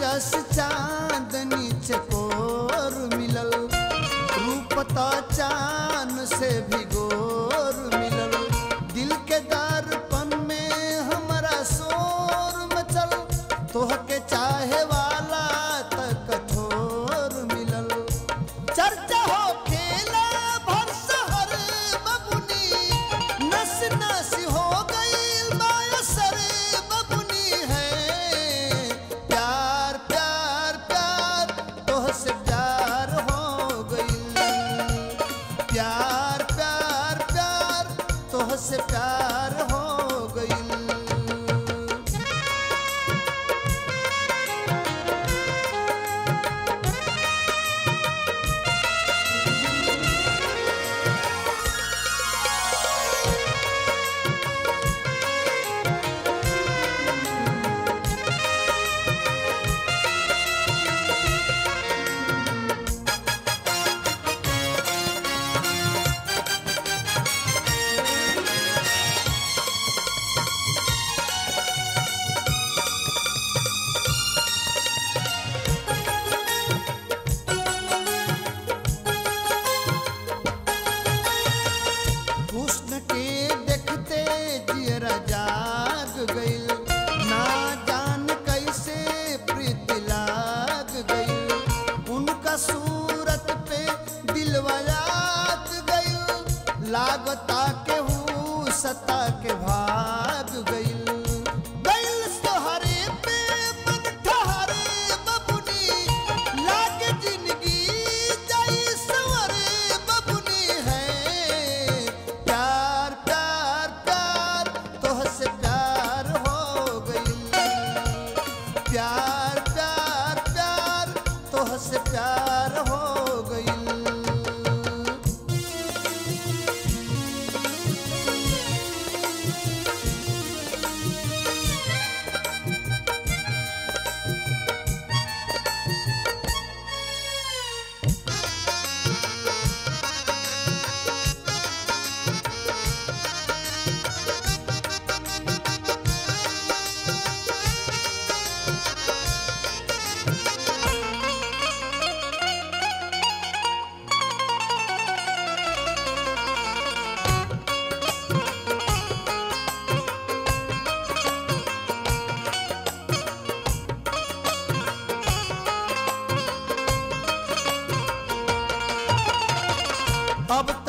जस चांदनी चकोर मिलल रूपता चांद से भी गोर मिलल दिल के दर्पण में हमारा शोर मचल तोहके चाहे वाला त कठोर मिलल चर्चा हो खेला भर शहर बबुनी नस नस हो गई बायसर बबुनी है प्यार प्यार प्यार तोह से प्यार हो गई प्यार प्यार प्यार तोह से प्यार हो गई हुस्न के देखते जियरा जाग गइल ना जान कैसे प्रीत लाग गइल उनका सूरत पे दिलवा लाग गइल लागता के हूँ सता के भाग गइल गइल सोहरे पे मन ठहरे बबुनी लागे जिंदगी जाई सवरे बबुनी है प्यार प्यार प्यार तोह से प्यार हो गई प्यार प्यार प्यार तोह से प्यार हो गई अब